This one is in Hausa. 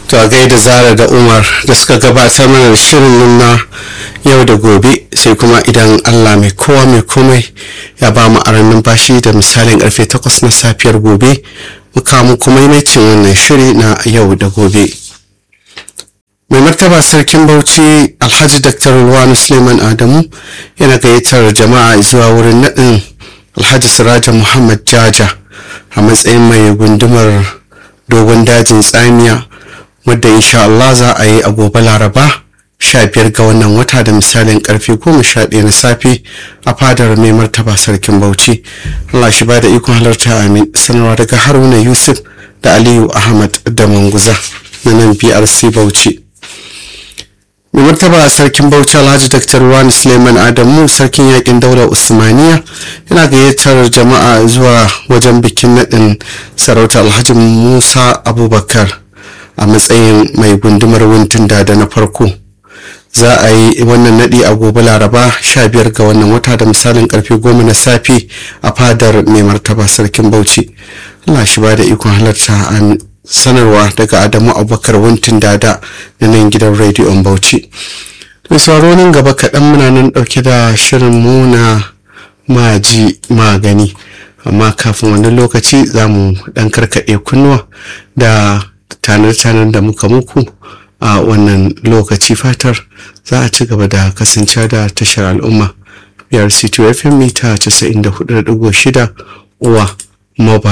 to a gaida zara da umar da suka gabatar mana da shirin na yau da gobe sai kuma idan allah mai kowa mai komai ya ba mu aran numfashi da misalin karfe 8 na safiyar gobe muka muku maimacin wannan shiri na yau da gobe mai martaba sarkin bauchi alhaji dr ruwanu suleiman adamu yana gayyatar jama'a zuwa wurin naɗin alhaji siraja muhammad jaja a matsayin mai gundumar dogon dajin tsamiya wadda insha Allah za a yi a gobe laraba 15 ga wannan wata da misalin karfe 11 na safe a fadar mai martaba sarkin bauchi Allah shi ba da ikon halarta amin sanarwa daga haruna yusuf da aliyu ahmad da manguza na nan brc bauchi mai martaba sarkin bauchi alhaji dr wani suleiman adamu sarkin yakin daular usmaniya yana gayyatar jama'a zuwa wajen bikin naɗin sarauta alhaji musa abubakar a matsayin mai gundumar wuntin da na farko za a yi wannan naɗi a gobe laraba 15 ga wannan wata da misalin karfe 10 na safe a fadar mai martaba sarkin bauchi allah shi ba da ikon halarta a sanarwa daga adamu abubakar wuntin dada na nan gidan rediyon bauchi mai sauraro nan gaba kaɗan muna nan ɗauke da shirin muna maji magani amma kafin wani lokaci za mu ɗan karkaɗe kunnuwa da tanar-tanar da muka muku a wannan lokaci fatar za a ci gaba da kasancewa da tashar al'umma biyar city fm mita 94.6 uwa mobile